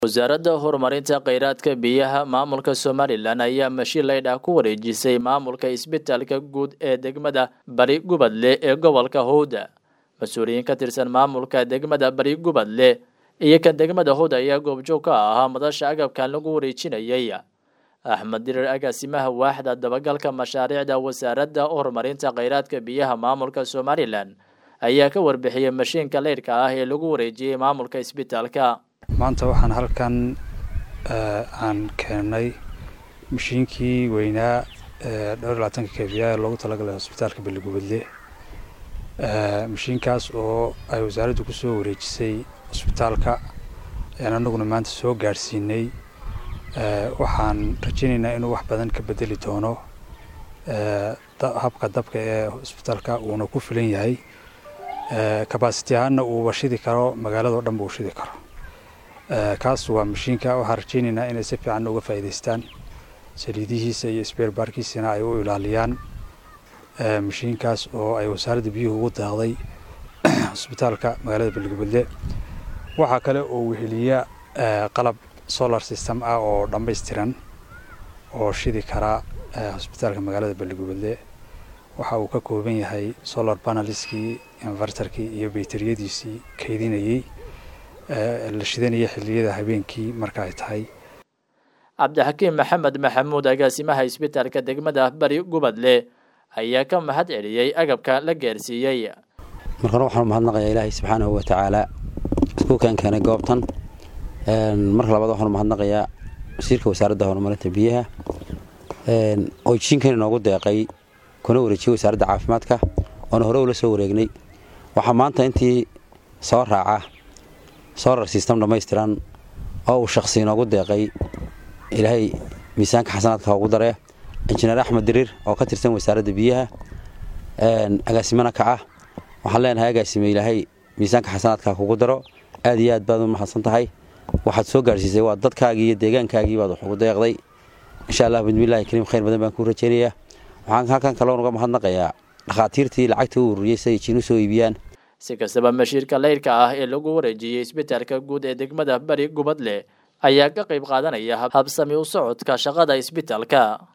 wasaaradda horumarinta kheyraadka biyaha maamulka somalilan ayaa mashiin laydhah ku wareejisay maamulka isbitaalka guud ee degmada bari gubadle ee gobolka howda mas-uuliyiin ka tirsan maamulka degmada bari gubadle iyo kan degmada howda ayaa goobjoog ka ahaa madasha agabkan lagu wareejinayay axmed dirir agaasimaha waaxda dabagalka mashaariicda wasaaradda horumarinta kheyraadka biyaha maamulka somalilan ayaa ka warbixiyey mashiinka leydhka ah ee lagu wareejiyey maamulka isbitaalka maanta waxaan halkan aan keenay mashiinkii weynaa dhowr iyo labaatanka kebiya ee loogu talagalay hosbitaalka beligubadle mashiinkaas oo ay wasaaraddu kusoo wareejisay hosbitaalka ayaan anaguna maanta soo gaadhsiinay waxaan rajaynaynaa inuu wax badan ka bedeli doono habka dabka ee hosbitaalka uuna ku filan yahay kabasiti ahaanna uuba shidi karo magaaladao dhan ba uu shidi karo kaas waa mashiinka waxaan rajaynaynaa inay si fiican uga faa'iidaystaan saliidihiisa iyo sbeer baarkiisana ay u ilaaliyaan mashiinkaas oo ay wasaaradda biyuhu ugu daaqday hosbitaalka magaalada beligubadle waxaa kale oo weheliya qalab solar system ah oo dhammaystiran oo shidi kara hosbitaalka magaalada beligubadle waxa uu ka kooban yahay solar paneliskii invertarkii iyo bayteriyadiisii kaydinayey la shidanaya xilliyada habeenkii marka ay tahay cabdixakiim maxamed maxamuud agaasimaha isbitaalka degmada bari gubadle ayaa ka mahad celiyey agabka la gaarsiiyey marka hore waxaan umahadnaqayaa ilaahay subxaanahu watacaala isku keen keenay goobtan marka labaad waxaan umahadnaqayaa wasiirka wasaaradda horumarinta biyaha oo jishinkan inoogu deeqay kuna wareejiyey wasaaradda caafimaadka oona hore ula soo wareegnay waxaa maanta intii soo raaca solar system dhammaystiran oo uu shakhsi inoogu deeqay ilaahay miisaanka xasanaadka ugu daree injineer axmed diriir oo ka tirsan wasaaradda biyaha agaasimana ka ah waxaan leenahay agaasime ilaahay miisaanka xasanaadka kugu daro aad iyo aad baad u mahadsan tahay waxaad soo gaarsiisay waa dadkaagii iyo deegaankaagii baad wax ugu deeqday insha allah bismillahi kariim khayr badan baan kuu rajaynayaa waxaan halkan kaloon uga mahadnaqayaa dhakhaatiirtii lacagta u ururiyey si ay jiinu soo iibiyaan si kastaba mashiirka leyrka ah ee lagu wareejiyey isbitaalka guud ee degmada bari gubadle ayaa ka qayb qaadanaya habsami u socodka shaqada isbitaalka